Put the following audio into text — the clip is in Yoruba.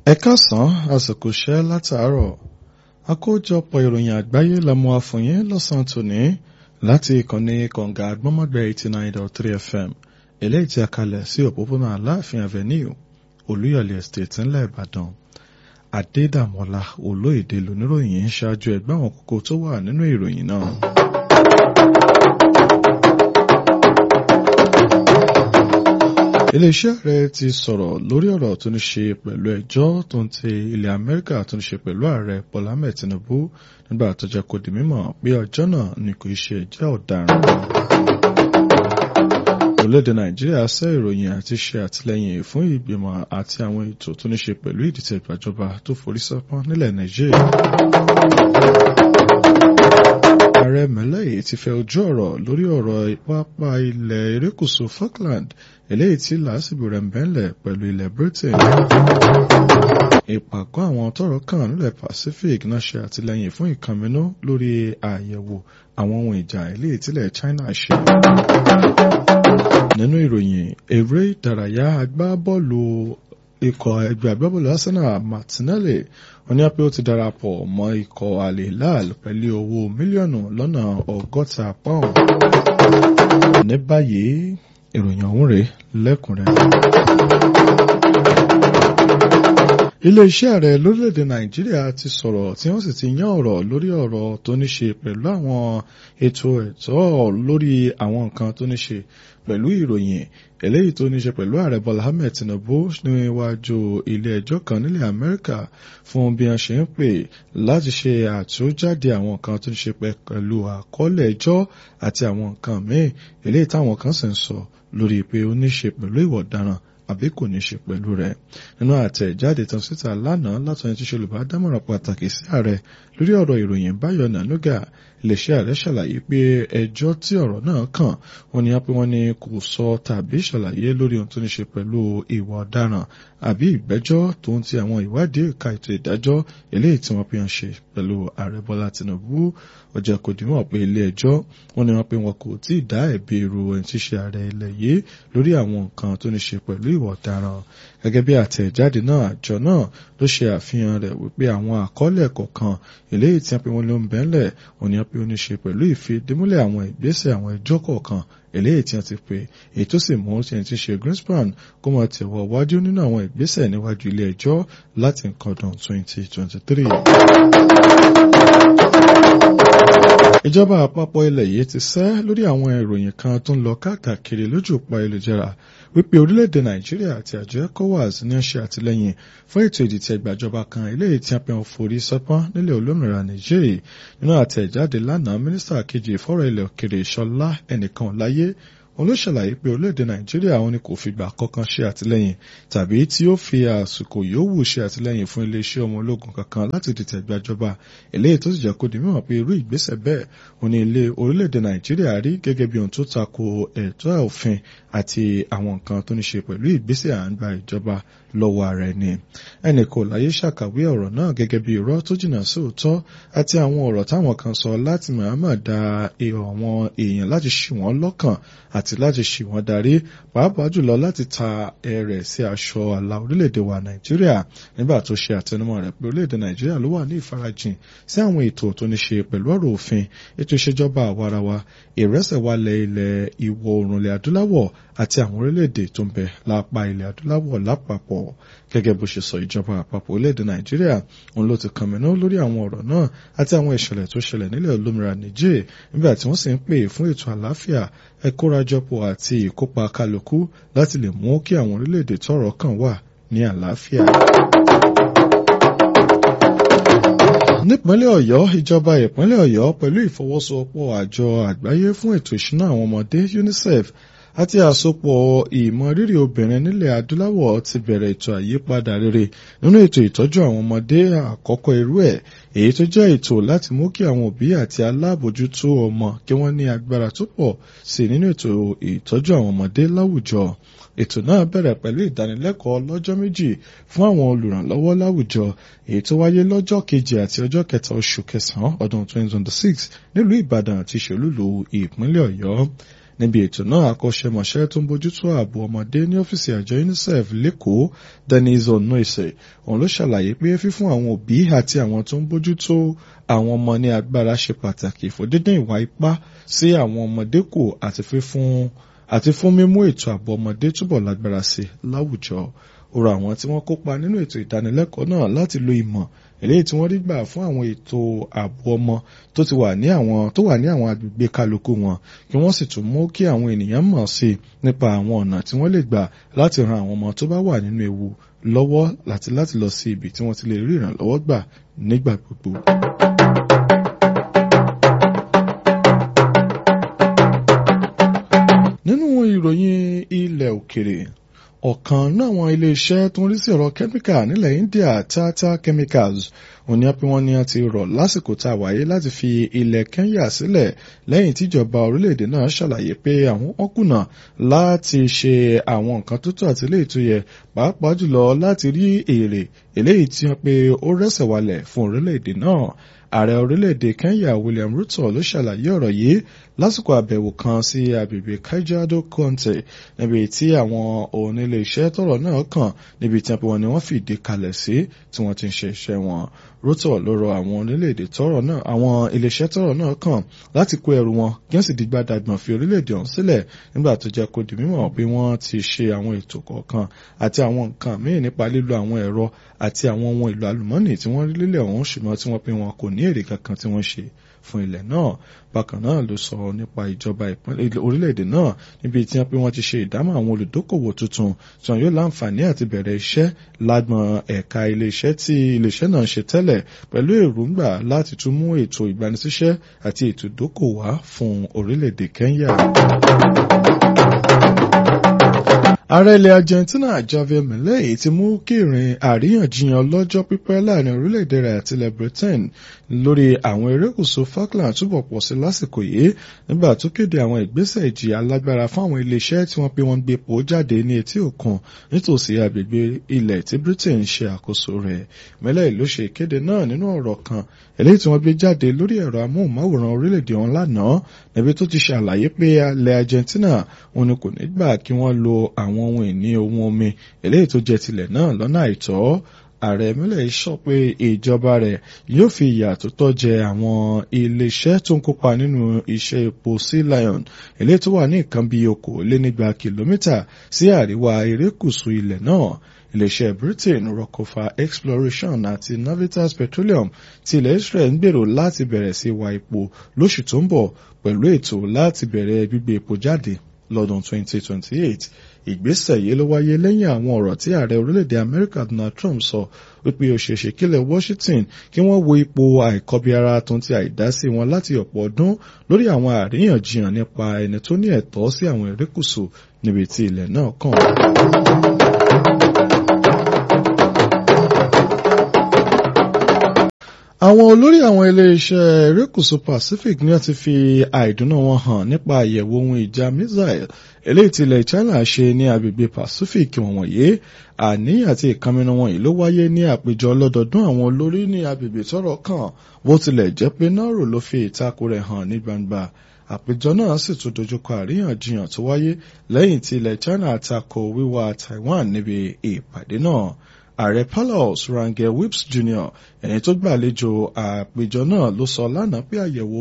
ẹ káàsán àsìkò iṣẹ́ látàárọ̀ àkójọpọ̀ ìròyìn àgbáyé la mú wá fún yín lọ́sàn-án tòní láti ìkànnì kọ̀ǹga àgbọ́mọ̀gbẹ́ eighty nine dot three fm eléyìí tí a kalẹ̀ sí òpópónà aláàfin avenue olúyọ̀lé estate ńlẹ̀ ìbàdàn adédàmọ́lá olóyèdè lóníròyìn ń ṣáájú ẹgbẹ́ àwọn kókó tó wà nínú ìròyìn náà. iléeṣẹ́ rẹ̀ ti sọ̀rọ̀ lórí ọ̀rọ̀ tó ní ṣe pẹ̀lú ẹjọ́ tó ń ti ilẹ̀ amẹ́ríkà tó ní ṣe pẹ̀lú ààrẹ bọ́lá ahmed tinubu nígbà tó jẹ́ kó di mímọ̀ pé ọjọ́ náà ni kò ṣe ẹjọ́ ọ̀daràn. orílẹ̀-èdè nàìjíríà sẹ́ ìròyìn àti ṣe àtìlẹ́yìn fún ìgbìmọ̀ àti àwọn ètò tó ní ṣe pẹ̀lú ìdìtẹ̀ ìgbàjọba tó forí sọ́pọ́n nílẹ̀ nàìjíríà ààrẹ mẹ́lẹ́yìí ti fẹ́ ojú ọ̀rọ̀ lórí ọ̀rọ̀ pápá ilẹ̀ erékùṣù falkland eléyìí tí làásìgbò rẹ̀ ń bẹ́ńlẹ̀ pẹ̀lú ilẹ̀ britain. ìpàgọ́ àwọn tọ́rọ̀ kàn nílẹ̀ pacific náà ṣe àtìlẹ́yìn fún ìkànnínú lórí àyẹ̀wò àwọn ohun ìjà eléyìí tílẹ̀ china ṣe. nínú ìròyìn eré ìdárayá agbábọ́ọ̀lù ikọ̀ ẹgbẹ́ agbábọ́ọ̀lù arsenal martinelli wọ́n ní pé ó ti darapọ̀ mọ́ ikọ̀ al-hilal pẹ̀lú owó mílíọ̀nù lọ́nà ọgọ́ta pound. ní báyìí ìròyìn ọ̀hún rèé lẹ́kùnrẹ́rẹ́. ilé-iṣẹ́ ààrẹ lórílẹ̀‐èdè nàìjíríà ti sọ̀rọ̀ tí wọ́n sì ti yán ọ̀rọ̀ lórí ọ̀rọ̀ tó ní ṣe pẹ̀lú àwọn ètò ẹ̀tọ́ lórí àwọn nǹkan tó ní ṣe pẹ̀lú ìròyìn eléyìí tó ní ṣe pẹ̀lú ààrẹ bọ́lá ahmed tinubu níwájú ilé ẹjọ́ kan nílẹ̀ amẹ́ríkà fún bí wọ́n ṣe ń pè láti ṣe àtúnjáde àwọn nǹkan tó ní ṣe pẹ̀lú àkọọ́lẹ̀ ẹjọ́ àti àwọn nǹkan míì eléyìí táwọn kan sì ń sọ lórí pé ó ní ṣe pẹ̀lú ìwà ọ̀daràn àbí kò ní ṣe pẹ̀lú rẹ̀ nínú àtẹ̀jáde tán síta lánàá látọ̀yìn tí ṣolùbádámọ̀ràn pàtàkì sí ààrẹ lórí ọ̀rọ̀ ìròyìn báyọ̀ nànúgà iléeṣẹ́ ààrẹ ṣàlàyé pé ẹjọ́ tí ọ̀rọ̀ náà kàn wọ́n ní pé wọ́n ní kò sọ tàbí ṣàlàyé lórí ohun tó ní ṣe pẹ̀lú ìwà ọ̀daràn àbí ìgbẹ́jọ́ tó ń ti àwọn ìwádìí ẹ̀ka ètò ìdájọ́ eléyìí tí wọ́n fi hàn ṣe pẹ̀lú ààrẹ bọ́lá tinubu ó jẹ́ kó dìímọ̀ pé ilé ẹjọ́ wọ́n ní wọ́n pé wọn kò tí ì dá ẹ̀bi irú ẹni tí ṣe ààrẹ ilẹ̀ yìí lórí àwọn nǹkan tó ní ṣe pẹ̀lú ìwà ọ̀daràn gẹ́gẹ́ bí àtẹ̀jáde náà àjọ náà ló ṣe àfihàn rẹ̀ wípé àwọn àkọọ́lẹ̀ kọ̀ọ̀kan eléyìí tí wọ́n pe wọn ló ń bẹ́ńlẹ̀ òní wọ́n pe ó ní ṣe pẹ̀lú ìfidímúlẹ̀ àwọn ìgbésẹ̀ àwọn ẹjọ́ kọ̀ọ̀kan eléyìí tí wọ́n ti pè èyí tó sì mú ẹni tí ṣe Greenspan kó máa tẹ̀wọ́ wájú nínú àwọn ìgbésẹ̀ níwájú ilé ẹjọ́ láti nǹkan ọdún 2023 ìjọba àpapọ̀ ilẹ̀ yìí ti sẹ́ lórí àwọn ìròyìn kan tó ń lọ káàkiri lójú òpó ayélujára wípé orílẹ̀-èdè nàìjíríà àti àjọ ecowas ní ṣe àtìlẹ́yìn fún ètò ìdìtẹ̀ ìgbàjọba kan eléyìí tí a pè ń forí sọ́pọ́n nílẹ̀ olómìnira nàìjíríà nínú àtẹ̀jáde lánàá mínísítà kejì ìfọ̀rọ̀ ilẹ̀ òkèrè ìṣọlá ẹnìkan láyé òun ló ṣàlàyé pé orílẹ̀-èdè nàìjíríà òun ni kò fìgbà kankan ṣe àtìlẹ́yìn tàbí tí ó fi àsìkò yòówù ṣe àtìlẹ́yìn fún iléeṣẹ́ ọmọ ológun kankan láti dìtẹ̀ ìgbàjọba eléyìí tó sì jẹ́ kó di mímọ̀ pé irú ìgbésẹ̀ bẹ́ẹ̀ òun ni ilé orílẹ̀-èdè nàìjíríà rí gẹ́gẹ́ bí ohun tó tako ẹ̀tọ́ òfin àti àwọn nǹkan tó ní ṣe pẹ̀lú ìgbésẹ̀ à ń gba ìjọba lọ́wọ́ ara ẹni ẹnì kò láyé ṣàkàwé ọ̀rọ̀ náà gẹ́gẹ́ bí irọ́ tó jìnnà sí òótọ́ àti àwọn ọ̀rọ̀ táwọn kan sọ láti Muhammad da àwọn èèyàn láti ṣì wọ́n lọ́kàn àti láti ṣì wọ́n darí pàápàá jùlọ láti ta ẹrẹ̀ sí aṣọ àlà orílẹ̀-èdè wa Nàìjíríà nígbà tó ṣe àtẹnumọ́ rẹ̀ pé orílẹ̀-èdè Nàìjíríà ló wà ní ìfarajìn sí àwọn ètò tó ní ṣe pẹ̀lú ọ̀rọ̀ òfin ètò ìṣèjọba àwarawa ìrẹsẹ̀wálẹ̀ ilẹ̀ ìwọ̀ oòrùn ilẹ̀ adúláwọ̀ àti àwọn orílẹ̀-èdè tó ń bẹ lápá ilẹ̀ adúláwọ̀ lápapọ̀ gẹ́gẹ́ bó ṣe sọ ìjọba àpapọ̀ orílẹ̀-èdè nàìjíríà òun ló ti kànmínú lórí àwọn ọ̀rọ̀ náà àti àwọn ìṣẹ̀lẹ̀ tó ṣẹlẹ̀ nílẹ̀ olómìnira niger nígbà tí wọ́n sì ń pè fún ètò àlàáfíà ẹ̀kórajọpọ̀ àti ìkópa kálukú láti lè mú kí àwọn orílẹ̀-èdè tọ́rọ̀ kàn wà ní àlàáfíà nípínlẹ̀ ọ̀yọ́ ìjọba ìpínlẹ̀ ọ̀yọ́ pẹ̀lú ìfọwọ́sowọ́pọ̀ àjọ àgbáyé fún ètò ìṣúná àwọn ọmọdé unicef àti àsopọ̀ ìmọrírì obìnrin nílẹ̀ adúláwọ̀ ti bẹ̀rẹ̀ ètò àyípadà rere nínú ètò ìtọ́jú àwọn ọmọdé àkọ́kọ́ irú ẹ̀ èyí tó jẹ́ ètò láti mú kí àwọn òbí àti alábòjútó ọmọ kí wọ́n ní agbára tó pọ̀ sí nínú ètò ìtọ́jú àwọn ọmọdé láwùjọ ètò náà bẹ̀rẹ̀ pẹ̀lú ìdánilẹ́kọ̀ọ́ lọ́jọ́ méjì fún àwọn olùrànlọ́wọ́ láwùjọ èyí tó wáyé lọ́jọ́ kejì àti ọjọ́ kẹta oṣù kẹsàn-án ọdún 2026 nílùú ìbàdàn àti ìṣòlùlù ìpínlẹ̀ ọ̀yọ́ níbi ètò náà akọ́ṣẹ́mọṣẹ́ tó ń bójútó ààbò ọmọdé ní ọ́fíìsì àjọ UNICEF lẹ́kọ̀ọ́ Denise Onoise òun ló ṣàlàyé pé fífún àwọn òbí àti àwọn tó ń bójútó àwọn ọmọ ní agbára ṣe pàtàkì fún dídín ìwà ipá sí àwọn ọmọdé kù àti fífún àti fún mímú ètò ààbò ọmọdé túbọ̀ lágbára sí láwùjọ ó rọ àwọn tí wọ́n kópa nínú ètò ìdánilẹ́kọ̀ọ́ náà láti lo ìmọ̀ eléyìí tí wọ́n rí gbà fún àwọn ètò ààbò ọmọ tó ti wà ní àwọn tó wà ní àwọn agbègbè kálukú wọn kí wọ́n sì tún mú kí àwọn ènìyàn mọ̀ sí i nípa àwọn ọ̀nà tí wọ́n lè gbà láti ran àwọn ọmọ tó bá wà nínú ewu lọ́wọ́ láti láti lọ sí ibi tí wọ́n ti lè rí ìrànlọ́wọ́ gbà nígbà gbogbo. nínú ìròyìn ilẹ̀ òkèrè ọ̀kan náà àwọn iléeṣẹ́ tó ń rí sí ọ̀rọ̀ kẹ́míkà nílẹ̀ India Tata Chemicals òní pé wọ́n ní a ti rọ̀ lásìkò tá a wáyé láti fi ilẹ̀ Kenya sílẹ̀ lẹ́yìn tíjọba orílẹ̀-èdè náà ṣàlàyé pé àwọn wọn kùnà láti ṣe àwọn nǹkan tó tọ́ àti eléyìí tó yẹ pàápàá jùlọ láti rí èrè eléyìí tí wọ́n pé ó rẹ́sẹ̀ walẹ̀ fún orílẹ̀-èdè náà ààrẹ orílẹ̀-èdè Kenya William Ruto ló ṣàlàyé ọ̀rọ̀ yìí lásìkò àbẹ̀wò kan sí agbègbè Kajiado County níbi tí àwọn onílé iṣẹ́ tọ́rọ̀ náà kàn níbi tí wọ́n ní wọ́n fìdí kalẹ̀ sí tí wọ́n ti ń ṣe iṣẹ́ wọn Ruto ló rọ àwọn orílẹ̀-èdè tọ́rọ̀ náà àwọn iléeṣẹ́ tọ́rọ̀ náà kàn láti kó ẹrù wọn kí wọ́n sì di gbàdàgbọ̀n fi orílẹ̀-èdè ọ̀hún sílẹ̀ nígbà tó jẹ́ kó di mímọ̀ pé wọ́n ti ṣe àwọn ètò kọ̀ọ̀kan àti àwọn nǹkan míì nípa lílo àwọn ẹ̀rọ àti àwọn ohun èlò àlùmọ́nì tí wọ́n rí lílẹ̀ ọ̀hún ṣùgbọ́n tí wọ́n pé wọn kò ní èrè kankan tí wọ́n ṣe fún ilẹ̀ náà bákan náà ló sọ nípa ìjọba orílẹ̀-èdè náà níbi tí wọ́n pé wọ́n ti ṣe ìdámọ̀ àwọn olùdókòwò tuntun tí wọ́n yóò láǹfààní àti bẹ̀rẹ̀ iṣẹ́ lágbọ̀n ẹ̀ka iléeṣẹ́ tí iléeṣẹ́ náà ṣe tẹ́lẹ̀ pẹ̀lú èròǹgbà láti tún mú ètò ìgbanisíṣẹ́ àti ètò ìdókòwò wá fún orílẹ̀-èdè Kenya ààrẹ ilẹ̀ Argentina Javier Milei ti mú kí ìrìn àríyànjiyàn lọ́jọ́ pípẹ́ láàrin orílẹ̀-èdè rẹ̀ àti ilẹ̀ Britain lórí àwọn erékùṣù Falkland túbọ̀ pọ̀ sí lásìkò yìí nígbà tó kéde àwọn ìgbésẹ̀ ìjìyà alágbára fún àwọn iléeṣẹ́ tí wọ́n pé wọ́n gbé epo jáde ní etí òkun nítòsí agbègbè ilẹ̀ tí Britain ṣe àkóso rẹ̀ Milei ló ṣe ìkéde náà nínú ọ̀rọ̀ kan eléyìí tí wọ́n gbé jáde lórí ẹ̀rọ amóhùnmáwòrán orílẹ̀-èdè ọ̀hún lánàá níbi tó ti ṣàlàyé pé ilẹ̀ Argentina òun ni kò ní gbà kí wọ́n lo àwọn àwọn ohun ìní ohun omi eléyìí tó jẹ́ tilẹ̀ náà lọ́nà àìtọ́ ààrẹ Milei sọ pé ìjọba rẹ̀ yóò fi ìyà tó tọ́ jẹ àwọn iléeṣẹ́ tó ń kópa nínú iṣẹ́ epo Sea Lion eléyìí tó wà ní nǹkan bíi okòólénígba kìlómítà sí àríwá erékùṣù ilẹ̀ náà iléeṣẹ́ Britain Rockefeller Exploration àti Navitas Petroleum ti ilẹ̀ Israel ń gbèrò láti bẹ̀rẹ̀ sí wa epo lóṣù tó ń bọ̀ pẹ̀lú ètò láti bẹ̀rẹ̀ gbígbé epo jáde lọ́dún 2028 ìgbésẹ̀ yìí ló wáyé lẹ́yìn àwọn ọ̀rọ̀ tí ààrẹ orílẹ̀-èdè Amẹ́ríkà Donald Trump sọ wípé ó ṣeéṣe kílẹ̀ Washington kí wọ́n wo ipò àìkọbiara tó ti àìdásí wọn láti ọ̀pọ̀ ọdún lórí àwọn àríyànjiyàn nípa ẹni tó ní ẹ̀tọ́ sí àwọn erékùṣù níbi tí ilẹ̀ náà kàn. àwọn olórí àwọn iléeṣẹ́ erékùṣù Pacific ní wọ́n ti fi àìdùnnú wọn hàn nípa àyẹ̀wò ohun ìjà missile eléyìí tí ilẹ̀ China ṣe ní agbègbè Pacific wọ̀nyí àní àti ìkànnì wọ̀nyí ló wáyé ní àpéjọ ọlọ́dọọdún àwọn olórí ní agbègbè tọ́rọ̀ kàn bó tilẹ̀ jẹ́ pé Nauru ló fi ìtakò rẹ̀ hàn ní gbangba àpéjọ náà sì tún dojúkọ àríyànjiyàn tó wáyé lẹ́yìn tí ilẹ̀ China tako wíwá Taiwan níbi ìpàdé náà ààrẹ Paulus Rangel Whips Jr ẹni tó gbàlejò àpéjọ náà ló sọ lánàá pé àyẹ̀wò